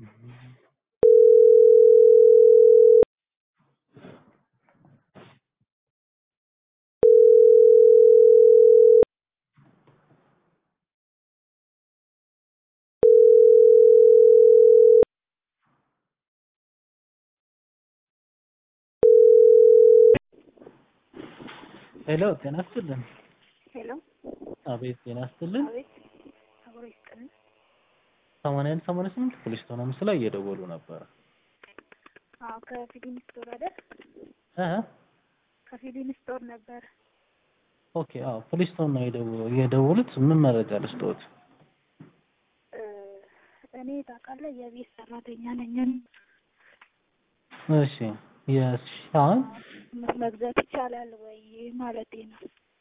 ሄሎ ጤና ይስጥልን። ሄሎ አቤት ጤና ይስጥልን። አቤት አብሮ ይስጥልን። ሰማንያ አንድ ሰማንያ ስምንት ፖሊስ ቶና ምስል ላይ እየደወሉ ነበረ። አዎ ከፊሊን ስቶር አይደል? እ ከፊሊን ስቶር ነበር። ኦኬ አዎ ፖሊስ ቶን ነው የደወሉ የደወሉት ምን መረጃ ልስጥዎት? እ እኔ ታውቃለህ የቤት ሰራተኛ ነኝ። እሺ የስ አሁን መግዛት ይቻላል ወይ ማለቴ ነው።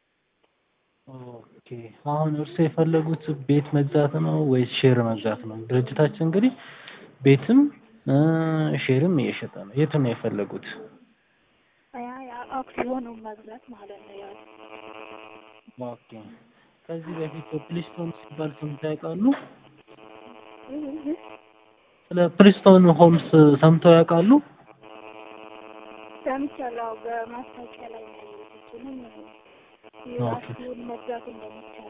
ኦኬ አሁን እርሱ የፈለጉት ቤት መግዛት ነው ወይስ ሼር መግዛት ነው? ድርጅታችን እንግዲህ ቤትም እ ሼርም እየሸጠ ነው። የቱን ነው የፈለጉት? ያ ያ አክሲዮኑን መግዛት ማለት ነው። ያው ኦኬ ከዚህ በፊት ፕሊስቶን ሲባል ሰምተው ያውቃሉ? ስለ ፕሊስቶን ሆምስ ሰምተው ያውቃሉ? ሰምቻለሁ። በማስታወቂያ ላይ ነው ያየሁት። እሱንም የአክሲዮን መግዛት እንደሚቻል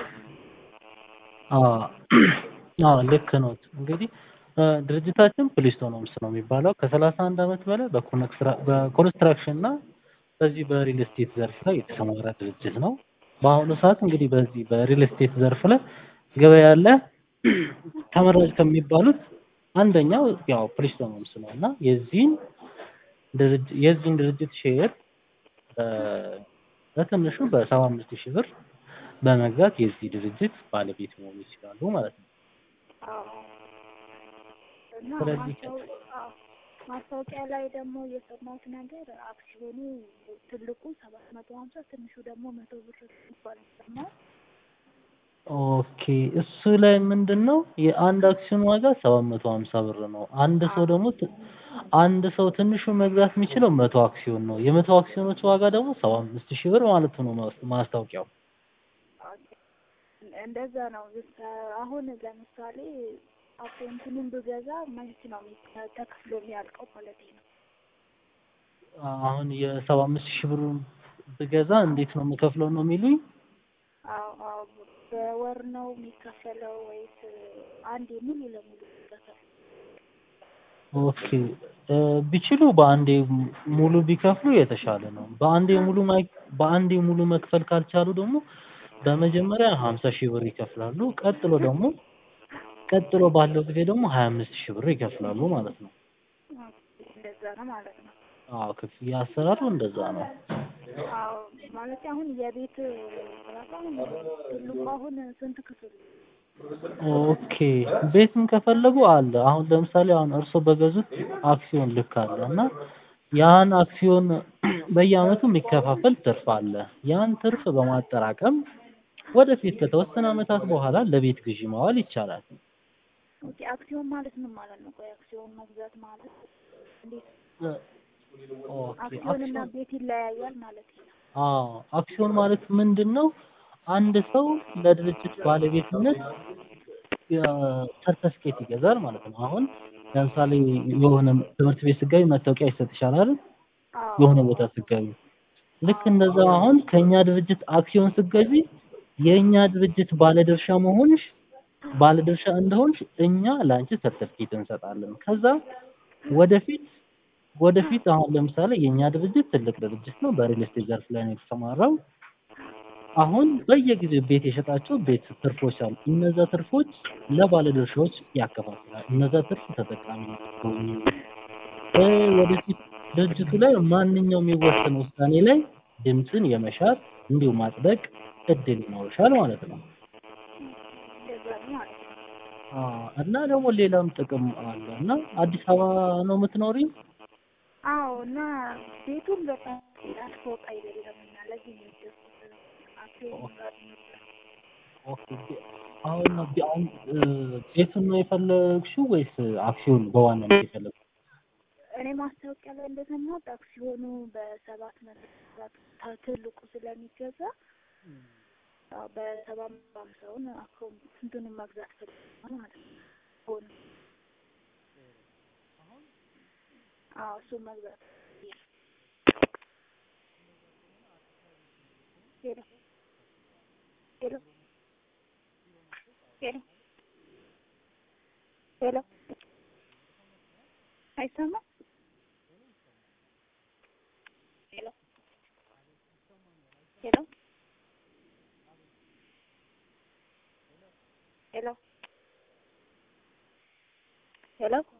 አዎ አዎ ልክ ነው። እንግዲህ እ ድርጅታችን ፕሊስቶን ሆምስ ነው የሚባለው ከሰላሳ አንድ ዓመት በላይ በኮንስትራ- በኮንስትራክሽን እና በዚህ በሪል ስቴት ዘርፍ ላይ የተሰማራ ድርጅት ነው። በአሁኑ ሰዓት እንግዲህ በዚህ በሪል ስቴት ዘርፍ ላይ ገበያ ያለ ተመራጭ ከሚባሉት አንደኛው ያው ፕሊስቶን ሆምስ ነው እና የዚህን ድርጅት የዚህን ድርጅት ሼር በ- በትንሹ በሰባ አምስት ሺህ ብር በመግዛት የዚህ ድርጅት ባለቤት መሆን ይችላሉ ማለት ነው። አዎ እና ስለዚህ ማስታወ- አዎ ማስታወቂያ ላይ ደግሞ የሰማሁት ነገር አክሲዮኑ ትልቁ ሰባት መቶ ሀምሳ ትንሹ ደግሞ መቶ ብር ይባል ሰማሁ። ኦኬ እሱ ላይ ምንድን ነው የአንድ አክሲዮን ዋጋ ሰባት መቶ ሀምሳ ብር ነው። አንድ ሰው ደግሞ ት- አንድ ሰው ትንሹ መግዛት የሚችለው መቶ አክሲዮን ነው። የመቶ አክሲዮኖች ዋጋ ደግሞ ሰባ አምስት ሺህ ብር ማለት ነው ማስ- ማስታወቂያው። እንደዛ ነው። አሁን ለምሳሌ አካውንቱንም ብገዛ መች ነው የሚ- ተከፍሎ የሚያልቀው ማለት ነው? አሁን የሰባ አምስት ሺህ ብሩን ብገዛ እንዴት ነው የምከፍለው ነው የሚሉኝ? አዎ አዎ በወር ነው የሚከፈለው ወይስ አንዴ ሙሉ ለሙሉ ይከፈል? ኦኬ እ ቢችሉ በአንዴ ሙሉ ቢከፍሉ የተሻለ ነው። በአንዴ ሙሉ ማይ በአንዴ ሙሉ መክፈል ካልቻሉ ደግሞ በመጀመሪያ ሀምሳ ሺህ ብር ይከፍላሉ። ቀጥሎ ደግሞ ቀጥሎ ባለው ጊዜ ደግሞ ሀያ አምስት ሺህ ብር ይከፍላሉ ማለት ነው። እንደዛ ነው ማለት ነው። አዎ ክፍያ አሰራሩ እንደዛ ነው። አዎ ማለት አሁን የቤት ራሱ አሁን ትልቁ አሁን ስንት ክፍል ኦኬ ቤትም ከፈለጉ አለ። አሁን ለምሳሌ አሁን እርስዎ በገዙት አክሲዮን ልክ አለ እና ያን አክሲዮን በየአመቱ የሚከፋፈል ትርፍ አለ። ያን ትርፍ በማጠራቀም ወደፊት ከተወሰነ አመታት በኋላ ለቤት ግዢ ማዋል ይቻላል። ኦኬ አክሲዮን ማለት ምን ማለት ነው? ቆይ አክሲዮን መግዛት ማለት እንዴት? ኦኬ አክሲዮንና አክሲዮን ቤት ይለያያል ማለት ነው? አዎ አክሲዮን ማለት ምንድን ነው? አንድ ሰው ለድርጅት ባለቤትነት ሰርተፍኬት ይገዛል ማለት ነው። አሁን ለምሳሌ የሆነ ትምህርት ቤት ስትገቢ መታወቂያ ይሰጥሻል አይደል? አዎ የሆነ ቦታ ስትገቢ ልክ እንደዛ አሁን ከኛ ድርጅት አክሲዮን ስትገዢ የእኛ ድርጅት ባለድርሻ መሆንሽ ባለድርሻ እንደሆንሽ እኛ ለአንቺ ሰርተፍኬት እንሰጣለን። ከዛ ወደፊት ወደፊት አሁን ለምሳሌ የእኛ ድርጅት ትልቅ ድርጅት ነው። በሪል ስቴት ዘርፍ ላይ ነው የተሰማራው። አሁን በየጊዜው ቤት የሸጣቸው ቤት ትርፎች አሉ። እነዛ ትርፎች ለባለድርሻዎች ያከፋፍላል። እነዛ ትርፍ ተጠቃሚ ናቸው። እ ወደፊት ድርጅቱ ላይ ማንኛውም የወሰነ ውሳኔ ላይ ድምፅን የመሻር እንዲሁ ማጽደቅ እድል ይኖርሻል ማለት ነው። እንደዛ ነው ማለት ነው። አዎ እና ደግሞ ሌላም ጥቅም አለ እና አዲስ አበባ ነው የምትኖሪ? አዎ እና ቤቱን በጣም ይላል ፎቅ አይደለም እና ለዚህ ነው የወደድኩት። አክሲዮን ጋር ኦኬ ቤ- አሁን ቤ- አሁን እ ቤቱን ነው የፈለግሽው ወይስ አክሲዮን በዋናነት የፈለግሽው? እኔ ማስታወቂያ ላይ እንደሰማሁት አክሲዮኑ በሰባት መቶ ታ- ትልቁ ስለሚገዛ አዎ በሰባ ሃምሳውን አክሲዮን ስንቱንም መግዛት ፈልጋለሁ ማለት ነው። ሆነ አዎ እሱን መግዛት ሄሎ ሄሎ ሄሎ ሄሎ አይሰማም ሄሎ ሄሎ ሄሎ ሄሎ